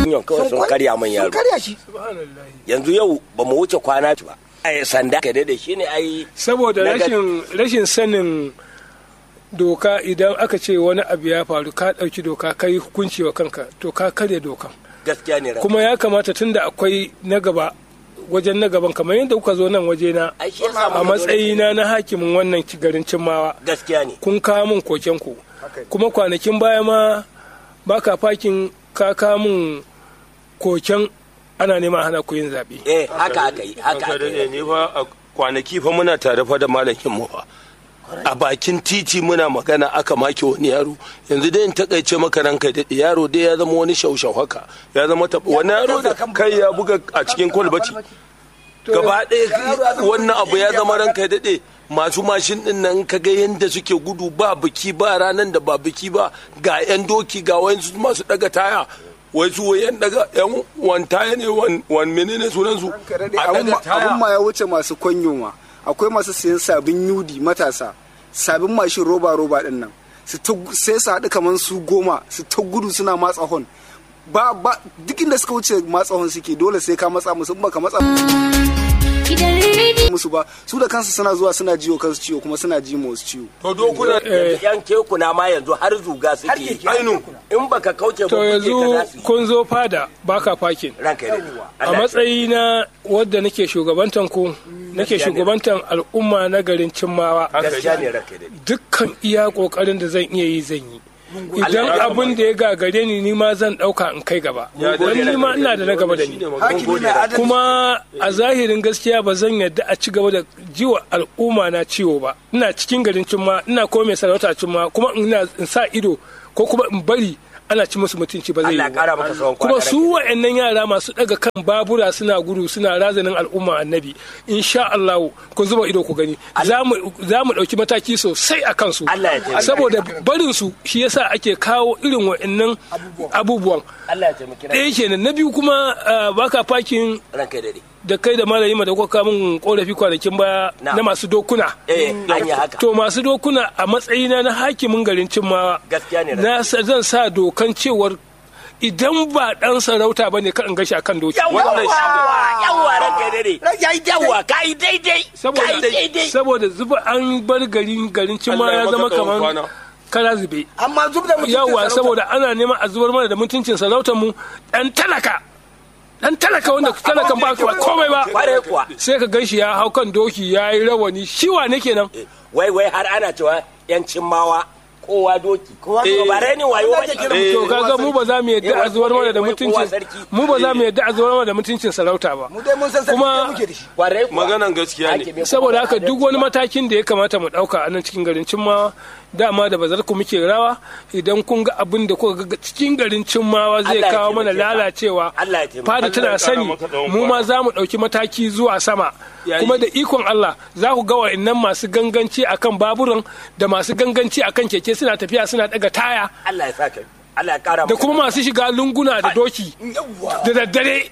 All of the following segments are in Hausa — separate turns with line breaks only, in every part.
union kawai sun karya min yaro
sun karya shi
yanzu yau ba mu wuce kwana ba ai sanda ka da shi ne ai
saboda
Daga-
rashin rashin sanin doka idan aka ce wani abu ya faru ka ɗauki doka ka yi hukunci wa kanka to ka karya dokan
gaskiya ne
kuma ya kamata tunda akwai na gaba wajen na gaban kamar yadda kuka zo nan wajena
ai shi yasa
a
muka zo
matsayina na hakimin wannan ci- garin cimmawa
da- gaskiya ne
kun kawo min koken ku kuma kwanakin baya ma baka fakin ka kawo min koken ana neman hana ku yin zaɓe
eh haka aka yi haka
Ranka
aka
daɗe,
yi
ni fa a kwanaki fa muna tare fa da malamin mu fa a bakin titi muna magana aka make wani yaro yanzu dai in takaice maka ranka daɗe yaro dai ya zama wani shaushau haka ya zama taɓa wani yaro da kai ya buga a cikin kwalbati gaba ɗaya wannan abu ya zama ranka daɗe masu mashin ɗin nan ka ga yadda suke gudu ba biki ba ranar da ba biki ba ga 'yan doki ga wayansu masu ɗaga taya wai su wayan daga yan wan taya ne wan wan menene sunan su a
abun
daga
ma-
taya
abun ma ya wuce masu kwanyo ma akwai masu sayan sabin yudi matasa sabin mashin roba roba din nan su ta gu- sai su haɗu kamar su goma su ta gudu suna matsa hon ba ba duk inda suka wuce matsa hon suke dole sai ka matsa musu in baka matsa
Gidan rediyo
musu ba su da kansu suna zuwa suna jiwo kansu ciwo kuma suna ji ma wasu ciwo
to dokuna
yanzu yan kekuna ma yanzu har zuga suke yi
ainu
in baka kauce ba
to
kuke ka
yanzu
za su yi.
kun zo fada baka fakin
ranka ya daɗe.
a
Allah ya
matsayi na wadda nake shugabantan ku nake shugabantan al'umma na garin cimmawa
gaskiya ne ranka ya daɗe.
dukkan iya kokarin da zan iya yi zan yi idan abin da ya gagare ni ni ma zan dauka in kai gaba don ni ma ina da na gaba da ni
hakimi mai adalci
kuma a zahirin gaskiya ba zan yadda a ci gaba da jiwa al'umma na ciwo ba ina cikin garin cimma ina ko mai sarauta cimma kuma ina in sa ido ko kuma in bari ana ci musu mutunci ba zai
Allah
yi
ya kara
ba
maka tsawon
kuma
kwana
su wa'annan yara masu daga kan babura suna gudu suna razanin al'umma annabi insha Allah ku zuba ido ku gani za mu za mu dauki mataki sosai a kansu
Allah ya taimake.
saboda barin su shi yasa ake kawo irin wa'annan abubuwan
Allah ya taimaki ranka
ɗaya kenan na biyu kuma ah, baka fakin
ranka ya daɗe.
da kai da malami ma da kuka min korafi kwanakin baya
Na.
na masu dokuna
eh an yi haka
to masu dokuna a matsayina na hakimin garin cimmawa
Gaskiya ne,
na sa- zan sa dokan cewar idan ba dan sarauta ba ne kan gashi akan doki
yawa yawa ranka ya daɗe.
ya yi
yawa ka yi daidai ka yi daidai
saboda zuba an bar garin garin cimma
Allah ya
ya
maka
zama
tsawon
kamar
kwana.
kara zube
amma zub da mutum
yawa saboda ana neman a zubar mana da mutuncin sarautar mu dan talaka dan talaka wanda talakan ba ba komai ba
kware kuwa
sai ka ganshi ya hau kan doki ya yi rawani shi wane kenan
wai wai har ana cewa yan cimmawa kowa doki kowa
doki.
ba rainin wayo ba
Eh,
to kaga mu ba za mu yadda a zubar mana da
Wai kowa
mutuncin
sarki.
mu ba za mu yadda a zubar mana da mutuncin sarauta ba
mu dai mun san sarki
Kuma-
da muke da shi
kware kuwa
maganan gaskiya ne
Hakimi
saboda
kuma
haka duk wani matakin da ya kamata mu dauka a nan cikin garin cimmawa dama da bazar ku muke rawa idan kun ga abin da kuka ga cikin garin cimmawa zai
Allah ya
kawo mana
taimake ka.
lalacewa
Allah ya taimake
fada
Allah
tana
ya kara
sani
maka tsawon
mu ma
kwana.
za mu dauki mataki zuwa sama
Yayi.
kuma da ikon Allah za ku ga wa'annan masu ganganci akan baburan da masu ganganci akan keke suna tafiya suna daga taya
Allah ya saka Allah ya kara
da
maka.
kuma masu shiga lunguna da doki da daddare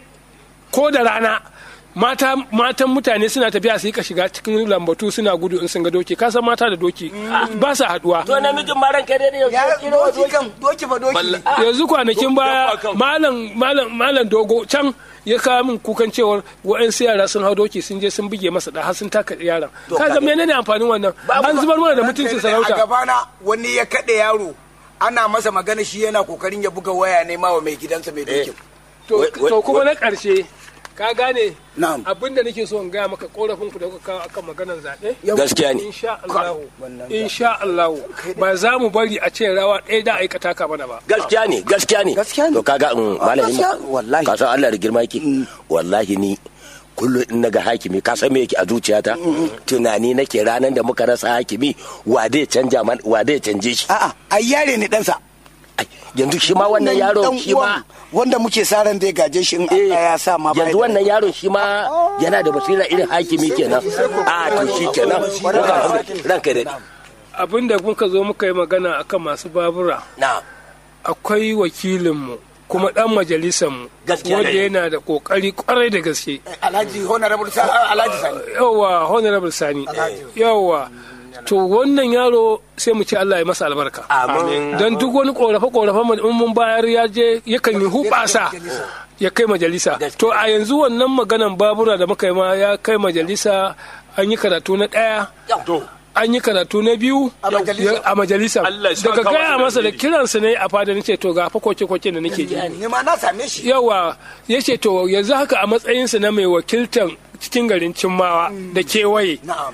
ko da rana mata matan mutane suna tafiya su yi ka shiga cikin lambatu suna gudu in sun ga doki ka san mata da doki ba sa haduwa
to namijin ma ranka ya daɗe
ya
yau kiro
doki kan doki fa doki
Balla-
yanzu kwanakin baya
Dabba kan.
malam malam malam dogo can ya kawo min kukan cewar wa'ansu yara sun hau doki sun je sun buge masa da har sun taka yaran
To,
kaga
kaga-
menene amfanin wannan an zubar mana da mutuncin
a
sarauta
gabana wani ya kaɗe yaro ana masa magana shi yana kokarin ya buga waya ne ma wa mai gidansa mai dokin
to
Wai- wai-
to kuma na karshe ka gane
Na'am.
abin da nake so in gaya maka korafin ku da kuka kawo akan maganar zaɓe
gaskiya ne
insha Allah insha Allah ba za mu bari a ce rawa ɗaya da aikata ka mana ba
gaskiya ne gaskiya ne
Gaskiya ne.
to kaga in malami
gaskiya, wallahi.
ka san Allah da girma yake wallahi ni kullum in naga hakimi ka san me yake a zuciyata tunani nake ranar da muka rasa hakimi wa zai canja man wa zai canje shi
a'a ai yare ne ɗansa
Ai, yanzu shi ma wannan yaron
Dan
shi ma
uwan wanda muke sa ran zai gaje shi in
eh,
Allah ya sa ma bai
yanzu
da-
wannan yaron shi ma yana da basira irin hakimi kenan a to shi kenan ranka da
abin da muka zo muka yi magana akan masu babura
na
akwai wakilinmu kuma dan majalisanmu
Gaskiya
wanda
ne.
yana da kokari kwarai da gaske
Alhaji honorable sa Alhaji Sani
yawa honorable sani yawa to wannan yaro sai mu ce Allah ya masa albarka
amin
don duk wani korafe korafe mu in mun bayar ya je yakan yi hubasa ya kai majalisa to a yanzu wannan maganan babura da muka yi ma ya kai majalisa an yi karatu na ɗaya
to
an yi karatu na biyu
A majalisa.
ya- a majalisa
Allah ya saka
daga gaya
masa
masa da
dalili.
kiransa ne a fada nace to ga fa koke koke da nake ji
ni ma na same shi
yawa ya ce to yanzu haka a matsayinsa na mai wakiltan cikin garin cimmawa da kewaye
na'am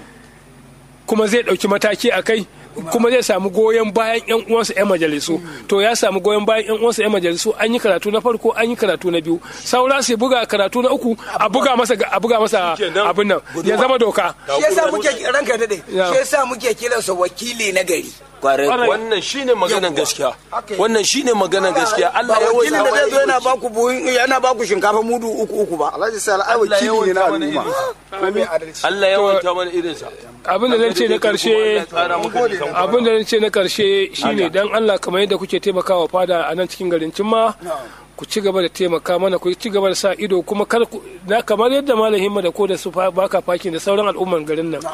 kuma zai ɗauki mataki a kai kuma zai samu goyon bayan yan uwansa yan majalisu to ya samu goyon bayan yan uwansa yan majalisu an yi karatu na farko an yi karatu na biyu saura su buga karatu na uku a buga masa a buga masa
Shikenan.
abin nan ya zama doka
shi yasa muke ranka dade
Ya.
shi yasa muke kiransa wakili na gari
kwarai
Kwarai.
wannan shine maganan
Yawwa.
gaskiya
Haka yi.
wannan shine maganan gaskiya Allah ya
wakilin da zai zo yana
wasa
baku buhun yana baku shinkafa mudu uku uku ba
alhaji sai ai
Allah ya
wakili ne na
wanta mana
al'umma ko mai adalci
Allah ya wanta mana irinsa
abin da zan ce na karshe abin da zan ce na karshe shine dan Allah kamar yadda kuke taimakawa fada a nan cikin garin cimma ku ci gaba da taimaka mana ku ci gaba da sa ido kuma kar ku na kamar yadda malam himma da ko da su fa- baka fakin da sauran al'umman garin nan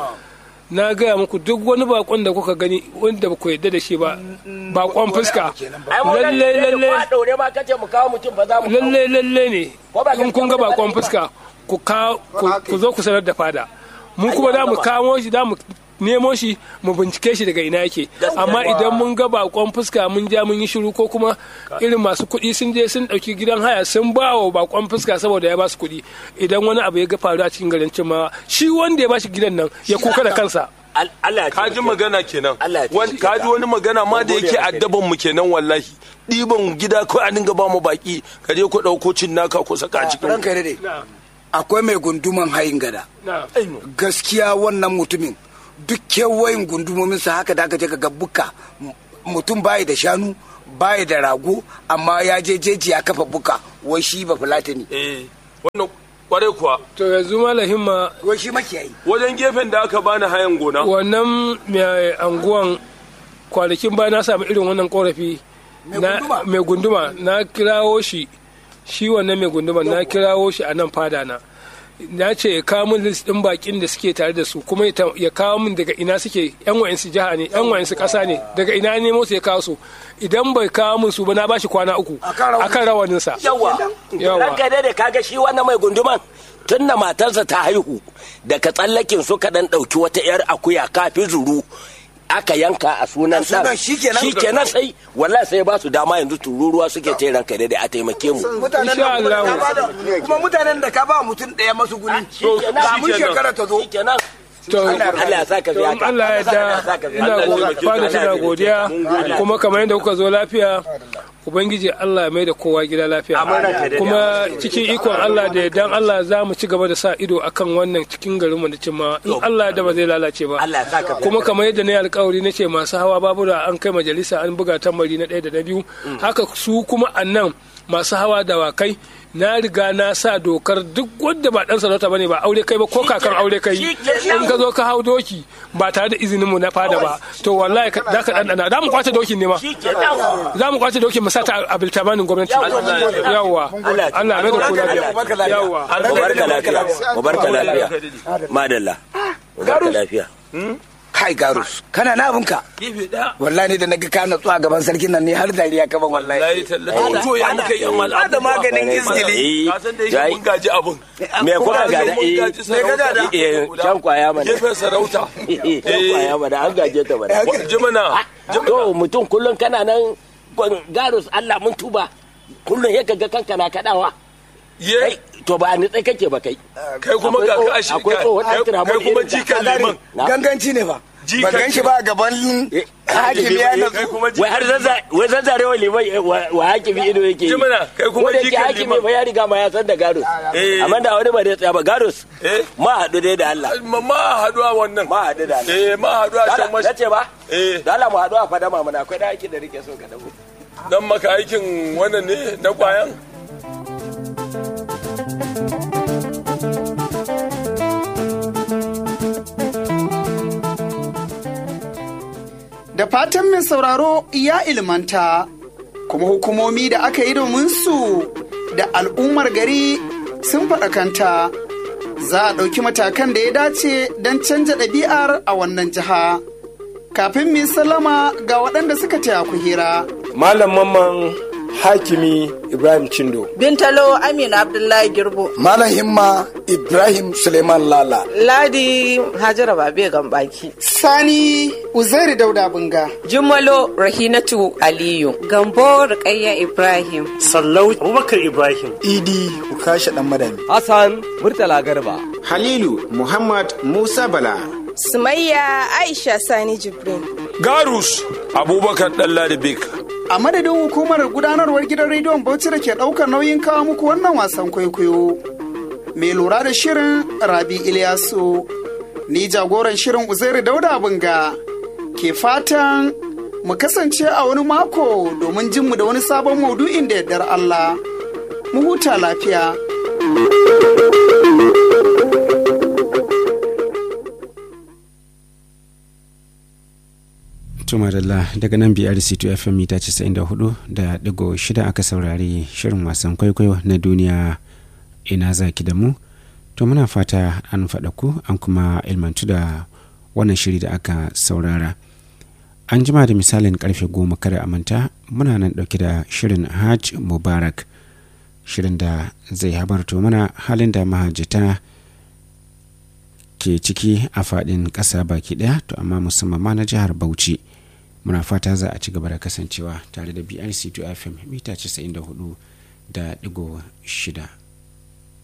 na gaya muku duk wani bakon da kuka gani wanda ba ku yadda da shi ba bakon fuska
ai mu nan
lalle
ne
lalle
ko a daure ma kace mu kawo mutum ba za mu kawo.
lalle lalle ne
Ko ba
in kun ga
gaskiya ba
bakon
ne ba?
fuska ku ka ku- ku zo ku sanar da fada mu kuma da mu kamo shi da mu nemo shi mu bincike shi daga ina yake amma idan mun ga bakon fuska mun ja mun yi shiru ko kuma irin masu kuɗi sun je sun ɗauki gidan haya sun ba wa bakon fuska saboda ya ba su kuɗi idan wani abu ya ga faru a cikin garin cimawa shi wanda ya ba shi gidan nan ya kuka da kansa
Al- Allah ya
ka ji
taimake mu.
magana kenan
Allah ya
Wan-
taimake
ka
ka.
ji wani magana ma da
Mun gode
yake
maka.
addaban mu kenan wallahi ɗiban gida ko a dinga ba mu baki ka je ku ɗauko cin naka ku saka a cikin
ranka dade akwai mai gunduman hayin gada gaskiya wannan mutumin duk kewayin gundumominsa haka da aka je ga buka M- mutum bayi da shanu bayi da rago amma ya je jeji ya kafa buka wai shi ba fulatani
eh wannan kwarai kuwa
to yanzu malahin ma
wai shi makiyayi
wajen gefen da aka bani hayan gona
wannan mai anguwan kwanakin baya na samu irin wannan korafi
Mai
na-
gunduma?
mai gunduma na kirawo shi shi wannan mai gunduma na kirawo shi a nan fada na na ce ya kawo min list din bakin da suke tare da su kuma ya ta- ya kawo min daga ina suke yan wayansu jiha ne yan wayansu kasa ne daga ina ne nemo su ya kawo su idan bai kawo min su ba na bashi kwana uku
Akan rawanin-
akan rawanin sa
yawa
Yawa.
ranka dai da kaga shi wannan mai gunduman tun da matarsa ta haihu daga tsallakin suka dan ɗauki wata yar akuya kafin zuru aka yanka a sunan
A sunan
ɗan.
shikenan?
shikenan sai wallahi sai ba su dama yanzu tururuwa suke ce ranka dai a taimake mu
mutanen
Insha
da kuma
Allah.
ka bada- kuma mutanen da ka ba mutum ɗaya masu guni
shikenan.
ba mun shekara ta zo
shikenan
to
Allah ya saka
to
biya
in
ka
Allah ya da
saka biya
ina
Allah ya
go-
taimake
fada
ka.
tana godiya kuma kamar yadda kuka zo lafiya ubangiji Allah ya mai da kowa gida lafiya
Amin ranka daɗe.
kuma cikin ikon Allah da dan Allah za mu ci gaba da sa ido akan wannan cikin garinmu da cimma in Allah ya da ba zai lalace ba
Allah ya saka biya
kuma kamar yadda na yi alkawari na ce masu hawa babura an kai majalisa an buga tambari na ɗaya da na biyu haka su kuma annan masu hawa dawakai na riga na sa dokar duk wanda ba dan sarauta bane ba aure kai ba ko kakan aure kai in ka zo ka hau doki ba tare da izinin mu na fada ba to wallahi ka- za ka dandana za mu kwace dokin ne ma
shikenan
za mu kwace dokin mu sa ta a biltamanin gwamnati yawa
Allah ya
Allah mai da ku lafiya yawa
mubarka lafiya mubarka lafiya madalla mubarka lafiya
kai garus kana na abinka
gefe ɗaya
wallahi ne da naga ka natsu a gaban sarkin nan ne har dariya ka ban wallahi
wallahi tallahi to ya muka yan wal
da maganin izgili
Eh,
ka san da yake
jai.
mun gaji abun
me kuka
Mun
gada eh
gaji sarauta
gada?
eh can kwaya mana
gefen sarauta
eh can kwaya mana an gaje ta mana
jimina
to mutum kullum kana nan gwan- garus Allah mun tuba kullum ya ga kanka na kadawa
ye
kai to ba ni tsaye kake ba kai
kai kuma ga ka shi
akwai tsohon
kai
Altira
kai
mun
kuma
irin ta.
jikan liman
Na?
ganganci ne fa
Ji
ba
kan
gan shi
shi.
ba a gaban
Eh,
hakimi ya
kai
natsu
kuma
wai har zazza wai zazzarewa liman eh, wa wa hakimi ido yake yi
Jimina, kai kuma
Wanda yake
jikan
hakimi
liman.
ba ya riga ma ya san da garus
Eh.
amma da wani ba da tsaya ba garus
Eh.
ma haɗu dai da Allah
ma ma haduwa wannan
ma haɗu da Allah
eh ma haduwa can
Dala,
mashi
nace ba
eh
da Allah mu haɗu a fadama mana akwai da aikin da rike so ka dago
dan maka aikin wannan ne na kwayan
Da fatan mai sauraro ya ilmanta, kuma hukumomi da aka yi domin su da al'ummar gari sun faɗakanta. Za a ɗauki matakan da ya dace don canja ɗabi'ar a wannan jiha. kafin mu yi sallama ga waɗanda suka taya ku hira.
Malam Mamman Hakimi Ibrahim Chindo.
Bintalo Amina Abdullahi Girbo.
Malam Himma Ibrahim Suleiman Lala.
Ladi Hajara Babe Gambaki.
Sani Uzairu Dauda Bunga.
Jumalo Rahinatu Aliyu. Gambo Rukayya Ibrahim.
Sallau Abubakar Ibrahim.
Idi Ukasha Dan Madami.
Hassan Murtala Garba.
Halilu Muhammad Musa Bala.
Sumayya Aisha Sani Jibrin.
Garus Abubakar Dalladibik.
A madadin hukumar gudanarwar gidan rediyon Bauchi da ke ɗaukar nauyin kawo muku wannan wasan kwaikwayo. Mai lura da shirin Rabi Ilyasu. Ni jagoran shirin Uzairu Dauda Bunga. Ke fatan mu kasance a wani mako domin jin mu da wani sabon maudu'in da yardar Allah. Mu huta lafiya.
tumarilla daga nan brc2 fm mita 94 da digo shida aka saurari shirin wasan kwaikwayo na duniya ina zaki da mu to muna fata an faɗa ku an kuma ilmantu da wannan shiri da aka saurara an jima da misalin karfe goma kada a manta muna nan ɗauke da shirin hajj mubarak shirin da zai habarto mana halin da mahajjata ke ciki a faɗin ƙasa baki ɗaya to amma musamman ma na jihar bauchi muna fata za a ci gaba da kasancewa tare da brc 2 fm mita 94 da digo shida